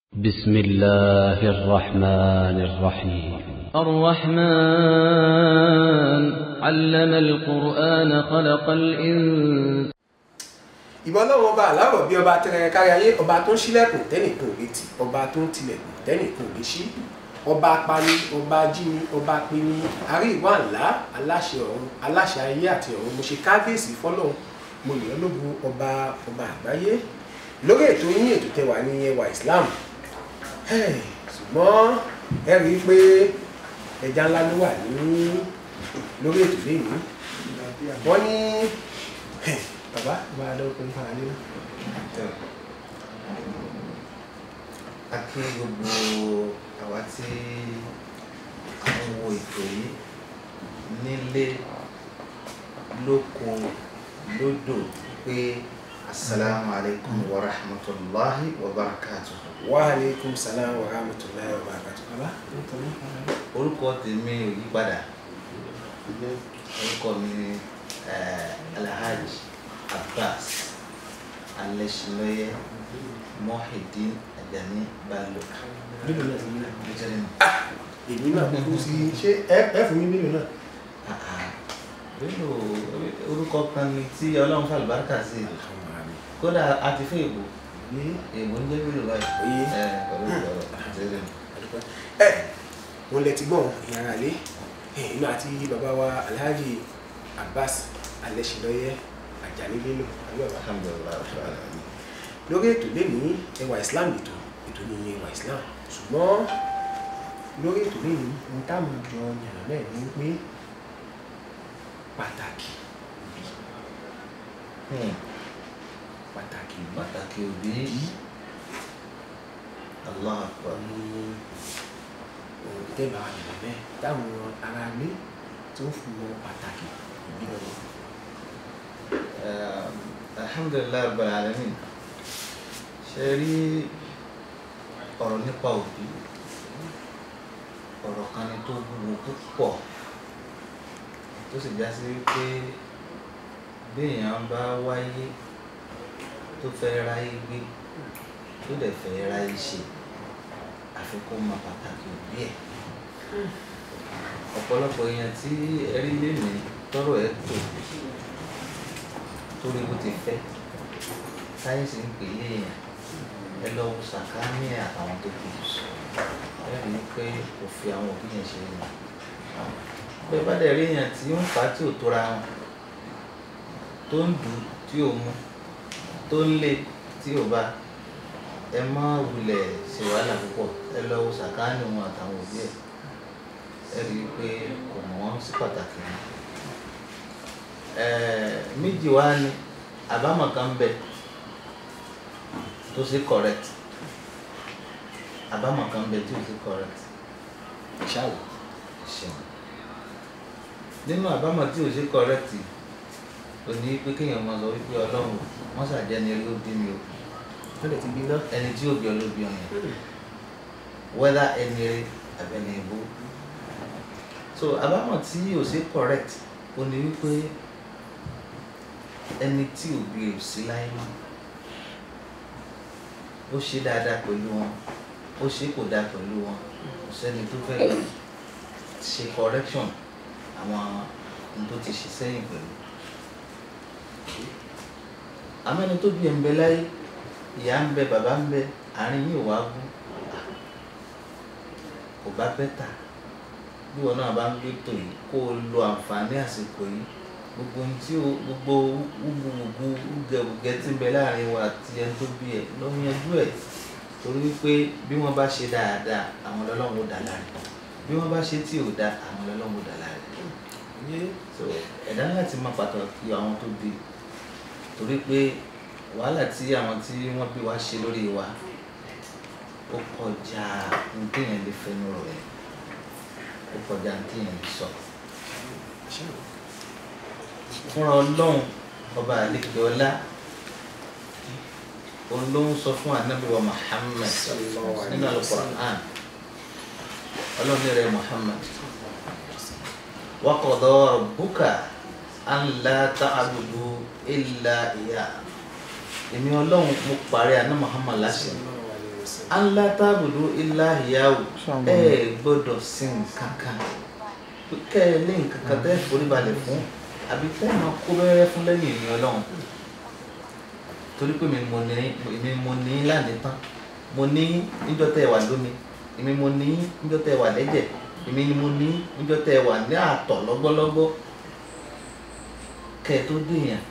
بسم الله الرحمن الرحيم الرحمن علم القرآن خلق الإنسان ìbọn ọlọ́run ọba àláwọ̀ bí ọba tẹrẹ kárí ayé ọba tó ń ṣílẹ̀kùn tẹ́nìkan ò lè tì ọba tó ń tilẹ̀kùn tẹ́nìkan ò lè ṣí ọba apani ọba ajíni ọba apini àrí ìwà ńlá aláṣẹ ọ̀run aláṣẹ ayé àti ọ̀run mo ṣe kábíyèsí fọlọ́run mo lè ọlọ́gun ọba ọba àgbáyé lórí ètò yín ètò tẹwà ní ẹwà Islam Hey, ṣùgbọ́n ẹ rí i pé ẹja ńlá ló wà ní lórí ètò lẹ́yìn wọ́n ní bàbá bá a dọ́kun ní fara nínú. a kí gbogbo àwa tí a ń wo ètò yìí nílé lóko lódò pé asalaamu alaykum wa rahmatulahi wa barakatuh. wa aleykum salaam wa rahmatulahi wa barakatuh. bàbá ń tọ́ ní fara nínú. orúkọ tèmi ò yí padà orúkọ mi ni eh, alhaji abbas alẹ́sìlọ́yẹ mohideen ajani bello. bílò náà ti ní náà. Nítorí náà, èmi náà kú sí ṣé ẹ ẹ fún mi bílò náà. ah, ah, bello orúkọ kan ni tí ọlọ́run fàlùbáríkà sí kódà a ti fẹ́ èbò ní èbò ń jẹ́ bello báyìí. Oyè. ẹ pẹ̀lú ìgbọ̀rọ̀ nítorí náà. àdúgbò ẹ wọn lẹ ti gbọ́n ìyára lé inú àti bàbá wa alhaji abbas alẹ́sìlọ́yẹ ajani bello àbí bàbá. alhamdulilayi rabbil alamin. lórí ètò lẹ́ni ẹwà islam ètò ètò ní ẹwà islam ṣùgbọ́n lórí ètò lẹ́ni ohun táwọn jọ yàrá náà ní pé pàtàkì òbí Hmm, pàtàkì òbí pàtàkì òbí allah akbar. ní ohun tẹ́bà yàrá náà táwọn ará ilé tó ń fún wọn pàtàkì òbí lọ́wọ́. Eh, alhamdulilayi rabbil alamin ṣe rí ọ̀rọ̀ nípa òbí ọ̀rọ̀ kan ni tó wúwo púpọ̀ tó sì já sí wípé béèyàn bá wáyé tó fẹ́ ráyé gbé tó dẹ̀ fẹ́ ráyé ṣe àfi kó mọ pàtàkì òbí ẹ̀ ọ̀pọ̀lọpọ̀ èèyàn tí ẹrí lé mi tọrọ ẹ̀ tó torí bó ti fẹ́ sáyẹ́nsì ń pè é èèyàn ẹ lọ wo sàkáání àtàwọn tó kù ẹ rí i pé kò fi àwọn òbí yẹn ṣe é yàn bẹ́ẹ̀ bá dẹ̀ rí èèyàn tí ń fà á tí ò tóra wọn tó ń dù ú tí ò mú tó ń lé tí ò bá ẹ má wulẹ̀ ṣe wàhálà púpọ̀ ẹ lọ wo sàkáání wọn àtàwọn òbí ẹ̀ ẹ rí i pé kò mọ̀ wọ́n sí pàtàkì wọn méjì wá ní àbámọ̀ kan bẹ tó ṣe correct àbámọ̀ kan bẹ tí ò ṣe correct ṣáwó ṣeun nínú àbámọ̀ tí ò ṣe correct ò ní pé kéèyàn máa sọ wípé ọlọ́run wọ́n ṣàjẹ́ ni ló bí mi o wọ́n lè ti bí náà. ẹni tí ò bí ọ ló bí ọyàn whether ẹni rẹ àbí ẹni ìbò so àbámọ̀ tí ò ṣe correct ò ní wípé ẹni tí òbí rẹ̀ ò sí láyé mọ́ ó ṣe dáadáa pẹ̀lú wọn ó ṣe kò dáa pẹ̀lú wọn kò sẹ́ni tó fẹ́ lọ ṣe correction àwọn ohun tó ti ṣe sẹ́yìn pẹ̀lú àmọ́ ẹni tó bí ẹ̀ ń bẹ láyé ìyá ń bẹ bàbá ń bẹ àárín yìí wá gún kò bá bẹ́tà bí wọn náà bá ń gbé tò yìí kó o lo àǹfààní àsìkò yìí gbogbo ohun tí o gbogbo wúgbùgbùgbù wúgẹwùgẹ tí ń bẹ láàrin wa àti ẹni tó bí ẹ lọ yanjú ẹ torí wípé bí wọn bá ṣe dáadáa àwọn ọlọ́run ó dá láre bí wọn bá ṣe tí ò dá àwọn ọlọ́run ó dá láre so ẹ̀dá láti máa pàtàkì àwọn tó bí torí pé wàhálà tí àwọn tí wọ́n bí wa ṣe lórí wa ó kọjá ní téèyàn lè fẹnu rọ̀ ẹ́ ó kọjá ní téèyàn lè sọ fúnra ọlọ́run ọba àlejò ọlá olóhùn sọ fún anábìwá Muhammad nínú Al-Qur'an ọlọ́run ní rẹ̀ Muhammad wa qada rabbuka an la ta'budu illa iya èmi ọlọ́run mo parí aná Muhammad láṣẹ anla tábùdó ilá ìyáwó ẹ gbọ́dọ̀ sin nǹkan kan kẹ ẹ ní nǹkan kan tẹ́ forí balẹ̀ fún àbí tẹ́ máa kó bẹ́rẹ́ fún lẹ́yìn ìrìn ọlọ́run torí pé mi mo ní èmi mo ní láàdé tán mo ní níjọ́ tẹ́ ẹ wà lómi èmi mo ní níjọ́ tẹ́ ẹ wà lẹ́jẹ̀ èmi ni mo ní níjọ́ tẹ́ ẹ wà ní àtọ̀ lọ́gbọ́lọ́gbọ́ kẹ́ ẹ tó dèèyàn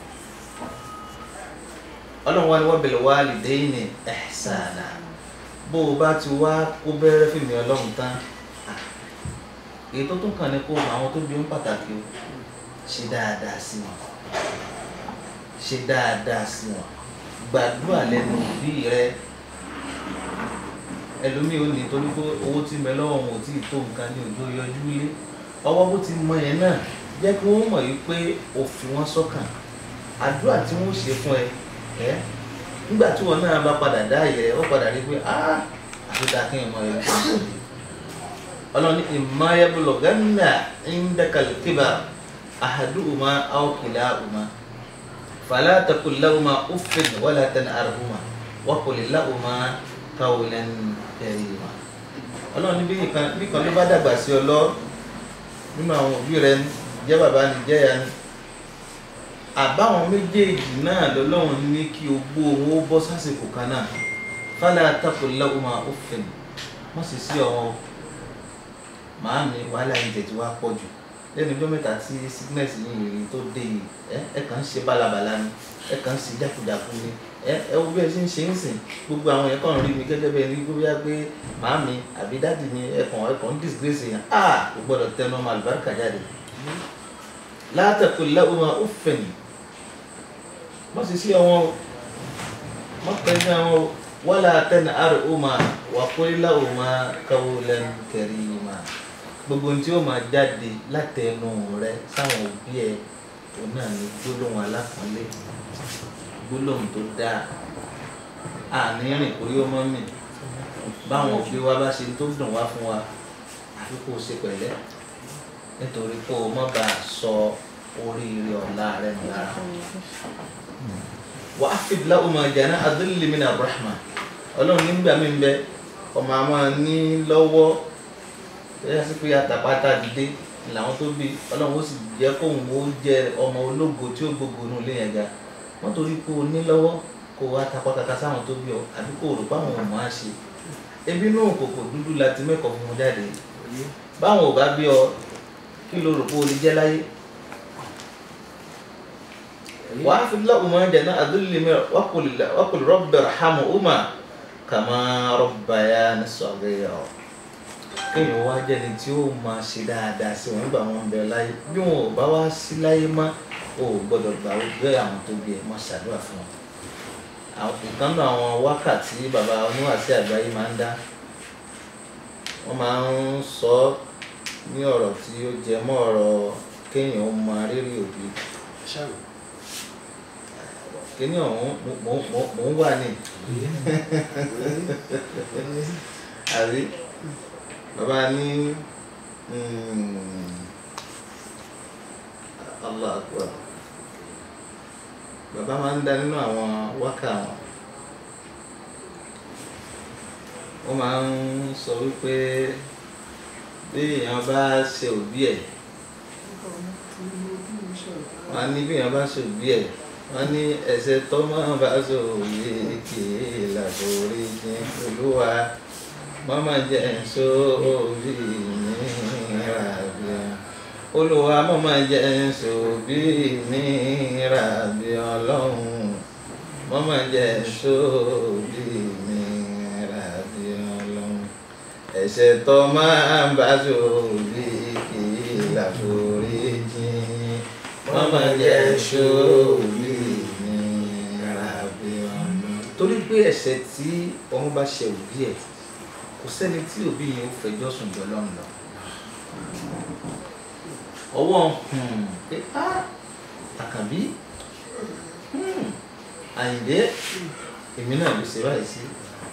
ọlọ́run wa ni wọ́n bẹ̀rẹ̀ wá lìdẹ́yìnì ẹ̀sánà bó o bá ti wá kó bẹ́rẹ́ fìmí ọlọ́run tán èyí tó tún kàn ní kó àwọn tó bí ń pàtàkì o ṣe dáadáa sí wọn ṣe dáadáa sí wọn gbàdúrà lẹ́nu òbí rẹ ẹlòmíì ò ní torí pé owó tí mẹ lọ́wọ́ wọn ò tí ì tó nǹkan ní òjò yọjú lé ọwọ́ bó ti mọ yẹn náà jẹ́ kí wọ́n mọ̀ yìí pé ó fi wọ́n sọ́kàn àdúrà tí wọ́n ṣe fún ẹ ẹ nígbà tí wọn náà bá padà dá ìyẹ ó padà rí pé ah àfihàn kí n mọ ẹ ọlọ́ni ìmáyébùlọ̀ gánà ìndẹ́kàlùkìbà àhàdùmá àwòkìláhùmá fàlà takùláhùmá uffin wàlà tanharhùmá wàkùlìláhùmá qawlan karima ọlọ́ni bí kan ló bá dàgbà sí ọ lọ nínú àwọn òbí rẹ jẹ́ bàbá ni jẹ́ ya ni àbáwọn méjèèjì náà lọ́lọ́run ní kí o gbó owó bọ́ sásìkò kan náà fálà takùláhùmá uffin wọ́n sì sí ọ̀wọ́n màá mi wàhálà yìí tètè wá pọ̀ jù lẹ́nu ọjọ́ mẹ́ta tí sickness yìí rí tó dé yìí ẹ ẹ kàn ń ṣe bálabàla ni ẹ kàn ń ṣe jákujàku ni ẹ ẹ wo bí ẹ ṣe ń ṣe ń sìn gbogbo àwọn yẹn kàn ń rí mi gẹ́gẹ́ bẹ́ẹ̀ ní gbogbo yá pé màá mi àbí dáàdì mi ẹ kàn ẹ kàn ń disgrace yẹn a kò gbọdọ̀ tẹnu ọmọ àlùbáríkà jáde látàkùn lẹ́wọ̀n ó fẹ̀yìn wọ́n sì sí ọwọ́n o wọ́n pẹ́ ní àwọn wọ́lá tẹ́nà àrùn ó máa wà kórìlà ó máa káwó lẹ́nu kẹrì máa gbogbo ohun tí ó máa jáde látẹnu rẹ sáwọn òbí ẹ òun náà ní gbólóhùn alápọ̀nlé gbólóhùn tó dáa àní rìn kórí ó mọ́ mi báwọn òbí wa bá ṣe tó dùn wá fún wa àfi kó o ṣe pẹ̀lẹ́ nítorí kó o má bàa sọ oríire ọ̀la rẹ nù lára wà á fìdí láwọn ọmọ ìjà náà adúlé mi náà brahma ọlọ́run nígbà mí bẹ ọmọ àmọ́ ní lọ́wọ́ bẹ́ẹ̀ sí pé àtàpátá dìde làwọn tó bí ọlọ́run ó sì jẹ́ kóun ó jẹ ọmọ ológo tí ó gbogbo inú ilé yẹn ga wọ́n torí kó o ní lọ́wọ́ kó o wá tapá kaka sáwọn tó bí ọ àbí kó o rò báwọn ò máa ṣe ebi náà kòkò dúdú láti mẹ́kọ̀ọ́ fún wọn jáde báwọn ò bá bí ọ kí ló rò pé o lè jẹ́ láyé wàá fi lọ́wọ́ máa jẹ náà adúlé mi wákùlù rọ́bì rahamu uma kàmá rọ́bà yá ní sọ̀rọ̀ ọ̀ kéèyàn wá jẹ́ni tí ó máa ṣe dáadáa sí wọn nígbà wọn bẹ láyé bí wọn ò bá wá sí láyé má o ò gbọ́dọ̀ gbà ó gbé àwọn tó bí ẹ má ṣàdúrà fún wọn ìkan náà àwọn wákàtí bàbá oníwàásí àgbáyé máa ń dá wọ́n máa ń sọ ní ọ̀rọ̀ tí ó jẹ mọ́ ọ̀rọ̀ kéèyàn ó máa rírì òbí kíní ọ̀hún mò ń wà ní àbí bàbá ní Allah akbar bàbá máa ń dá nínú àwọn wákà wọn wọ́n máa ń sọ wípé bí èèyàn bá ṣe òbí ẹ̀ wọ́n á ní bí èèyàn bá ṣe òbí ẹ̀ wọ́n ní ẹ̀ṣẹ̀ tó máa bá ṣe òye kì í làbórí jìn olúwa mama jẹ nso bí mi rabi olùwà mama jẹ nso bí mi rabi ọlọ́run mama jẹ nso bí mi rabi ọlọ́run ẹ̀ṣẹ̀ tó máa ń bá sórí kì í làforí jìn mama jẹ nso bí mi rabi ọlọ́run torí pé ẹ̀ṣẹ̀ tí ọmọ bá ṣe òbí ẹ̀ kò sẹ́ni tí òbí yẹn ó fẹjọ́ sùn jọ lọ́run lọ. ọwọ́ pé á àkànbí àyìndé èmi náà ló ṣe báyìí sí.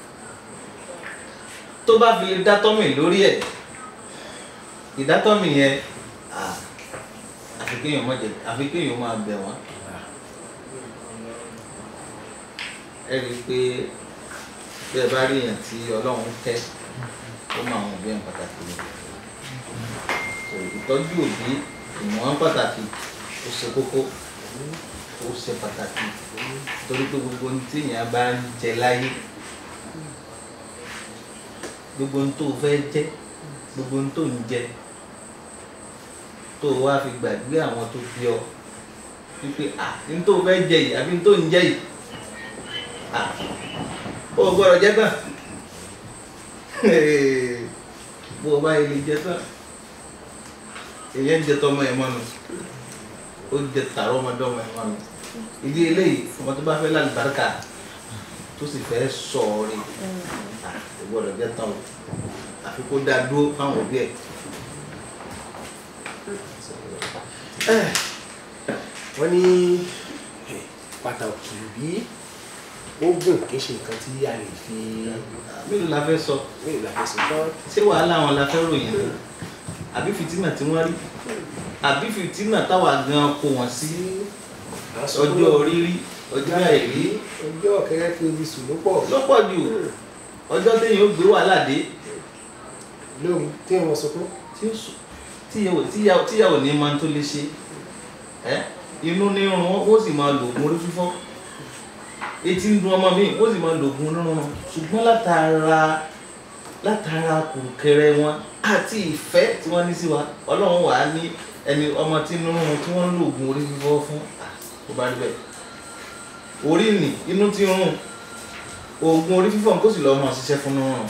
tó bá fi lè dátọ́mì lórí ẹ̀ ìdátọ́mì yẹn àfi kéèyàn má jẹ àfi kéèyàn máa bẹ̀ wọ́n. ẹ rí i pé bí ẹ bá rí èèyàn tí ọlọ́run tẹ́ ó máa wọn bí ẹ̀ pàtàkì ni So, ìtọ́jú òbí ìmọ̀ràn pàtàkì ó ṣe kókó ó ṣe pàtàkì torí pé gbogbo ohun tí èèyàn bá ń jẹ láyé gbogbo ohun tó fẹ́ jẹ gbogbo ohun tó ń jẹ tó wá fi gbàgbé àwọn tó bí ọ wípé à ní tó fẹ́ jẹ yìí àbí ní tó ń jẹ yìí à ó gbọ́dọ̀ jẹ tán bó o bá yẹ lè jẹ tán èyàn jẹ tọmọ ẹ mọ́nu ó jẹ tààrọ ọmọdọmọ ẹ mọ́nu ìdí eléyìí ọmọ tó bá fẹ́ lálùbáríkà tó sì fẹ́ sọ̀ọ́rẹ́ kò gbọ́dọ̀ jẹ́ tán o àfi kó dáa dúró fáwọn òbí ẹ̀. wọ́n ní eh, pàtàkì bí ó gùn kì í ṣe nǹkan tí a lè fi mélòó la fẹ́ sọ mélòó la fẹsẹ̀ tán ṣé wàhálà wọn la fẹ́ ròyìn ni àbí fìtínà tí wọ́n rí àbí fìtínà táwa gan kó wọn sí ọjọ́ rírí ọjọ́ àìrí ọjọ́ kẹrẹ́ fi omi sùn ló pọ̀ ló pọ̀ jù ọjọ́ téèyàn ó gbé wàhálà dé lórí tí wọ́n sọ fún tí ó sùn tíyàwó tíyàwó tíyàwó ní máa tó lè ṣe ẹ inú ní irun wọn ó sì máa lo oògùn orí fífọ́ etí ń dun ọmọ mi ó sì máa lo oògùn onírúurú ṣùgbọ́n látara látara kùrùkẹrẹ wọn àti ìfẹ́ tí wọ́n ní sí wa ọlọ́run wà á ní ẹni ọmọ tí inú rún tí wọ́n ń lo oògùn orí fífọ́ fún à, kó bá rí bẹ́ẹ̀ orí nì inú tí ń rún oògùn orí fífọ́ kó sì lọ́ọ́ mọ̀ ṣiṣẹ́ fún rún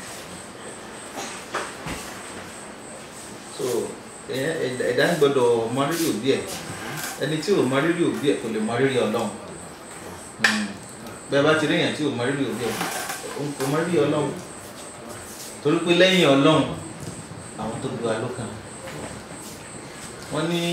so ẹ̀yẹn- ẹ̀dá ẹ̀dá gbọ́dọ̀ mọ rírì òbí ẹ̀ ẹni tí ò mọ rírì òbí ẹ̀ kò lè mọ rírì ọlọ́run Mm. bẹ́ẹ̀ bá ti rí èèyàn tí ò mọ rírì òbí ẹ̀ òun kò mọ rírì ọlọ́run torí pé lẹ́yìn ọlọ́run àwọn tó gbé wa ló kàn wọ́n ní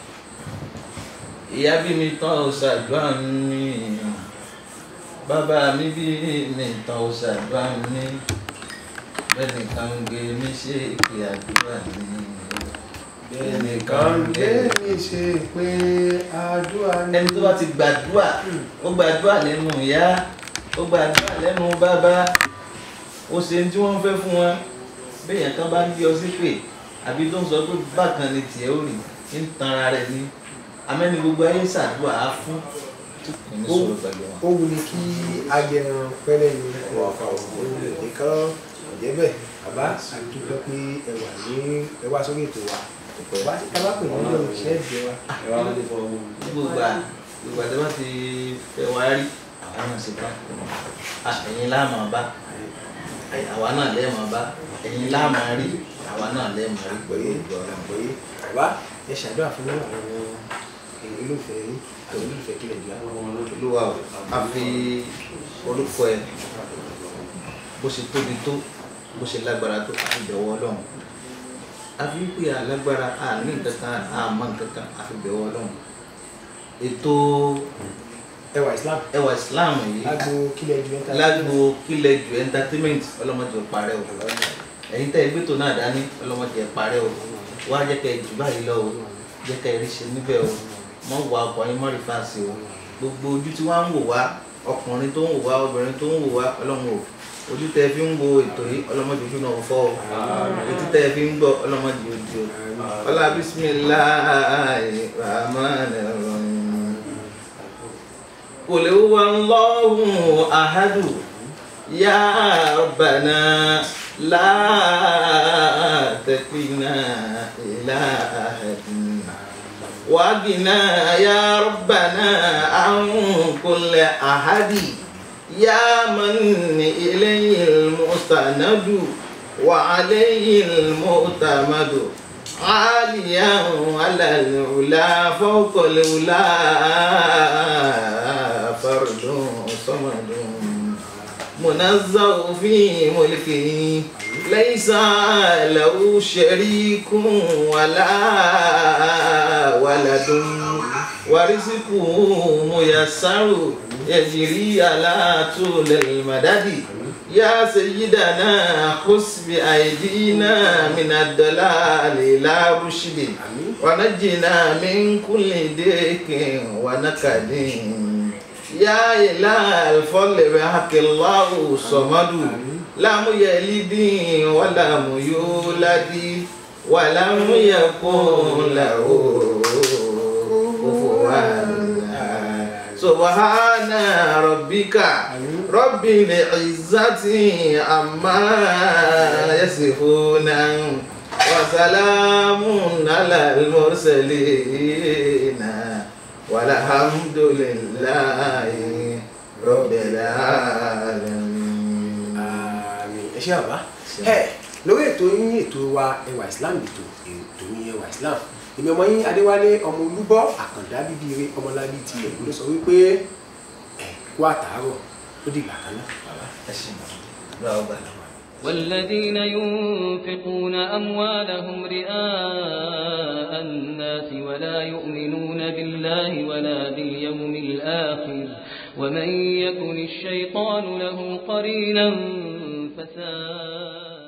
ìyá bí mi tán ó ṣàdúrà mi bàbá mi bí mi tán ó ṣàdúrà mi bẹ́ẹ̀ nìkan ń gbé mi ṣe ìpè àdúrà mi ẹnìkan gbé mi ṣe pé àdúrà ní ẹni tó bá ti gbàdúrà ó gbàdúrà lẹ́nu ìyá ó gbàdúrà lẹ́nu bàbá ó ṣe ní tí wọ́n fẹ́ fún wọn béèyàn kan bá ń bí ọ sí pé àbí tó ń sọ pé bákan ni tiẹ̀ ó rì ń tan ara rẹ̀ ní amẹ́ni gbogbo ayé ṣàdúrà á fún kò ní sọ̀rọ̀ pẹ̀lú wọn. ó wù ní kí agẹran pẹ́lẹ́ ní nìkan ọ̀jẹ́ bẹ́ẹ̀ bàbá àdúgbò pé ẹ wà ní ẹ wá sórí ètò wa wá sí ká bá pè ní ọjọ́ ìṣẹ́ ìjẹ wa gbogbo ìgbà ìgbà tí wọ́n ti fẹ́ wá rí àwa náà ṣe tán ẹ̀yin láàmú bá àwa náà lẹ́ẹ̀mọ́ bá ẹ̀yin láàmú rí àwa náà lẹ́ẹ̀mọ́ rí pẹ̀lú ìgbọ́ ọ̀la. pé bàbá ẹ ṣàdúrà fún àwọn olólùfẹ́ yín àwọn olólùfẹ́ kílẹ̀ jù àwọn olúwa o a fi orúkọ ẹ bó ṣe tóbi tó bó ṣe lágbára tó a fi bẹ̀wọ̀ ọlọ́run a fi wípé alágbára a ní nǹkan kan a mọ nǹkan kan a fi bẹ̀wọ̀ ọlọ́run ètò ẹwà Islam ẹwà Islam yìí lágbo kílẹ̀ jù ẹ̀ta lágbo kílẹ̀ jù entertainment ọlọ́mọdé parẹ́ o ẹ̀yin tẹ́ ẹgbẹ́ tó náà dání ọlọ́mọdé parẹ́ o wá jẹ́ kẹ́ ẹ jù báyìí lọ o jẹ́ kẹ́ ẹ rí ṣe níbẹ̀ o mọ̀ wá ọkọ̀ yín mọ́ rí fáàsì o gbogbo ojú tí wọ́n ń wò wá ọkùnrin tó ń wò wá obìnrin tó ń wò wá ọlọ́run o ojú tẹ́ ẹ fi ń wo ètò yìí ọlọ́mọdé ojú náà fọ́ o etí tẹ́ ẹ fi ń gbọ́ ọlọ́mọdé ojú o ọlá bisimilahi rahman rahim. قل هو الله أحد يا ربنا لا تكلنا إلى أحد وقنا يا ربنا عن كل أحد يا من إليه المستند وعليه المعتمد عاليا على العلا فوق العلا فرد صمد منزه في ملكه ليس له شريك ولا ولد ورزقه ميسر يجري على طول المدد يا سيدنا خذ بأيدينا من الضلال لا رشد ونجنا من كل ديك ونكد yá ìlà àlùfọ́lẹ̀ rẹ̀ àkìláwò sọ̀mọ́dù lámúyẹ lídìn wà lámúyó ládì wà lámúyẹ kún làwò òfò wà subhana rabbika rabbil izzati amma yasifuna wa salamun alal mursalina walhamdulillahi rabbil alamin. àmì ẹ ṣé àbá ẹ lórí ètò yín ètò wa ẹwà islam ètò ètò yín ẹwà islam èmi ọmọ yín adéwálé ọmọ olúbọ àkàndá bíbí ire ọmọlábí tilẹ̀ ló sọ wípé ẹ kú àtàárọ̀ ó dìgbà kan náà bàbá. ẹ ṣe mọ̀ ọ́ gbà lọ́wọ́. والذين ينفقون أموالهم رئاء الناس ولا يؤمنون بالله ولا باليوم الآخر ومن يكن الشيطان له قرينا فساء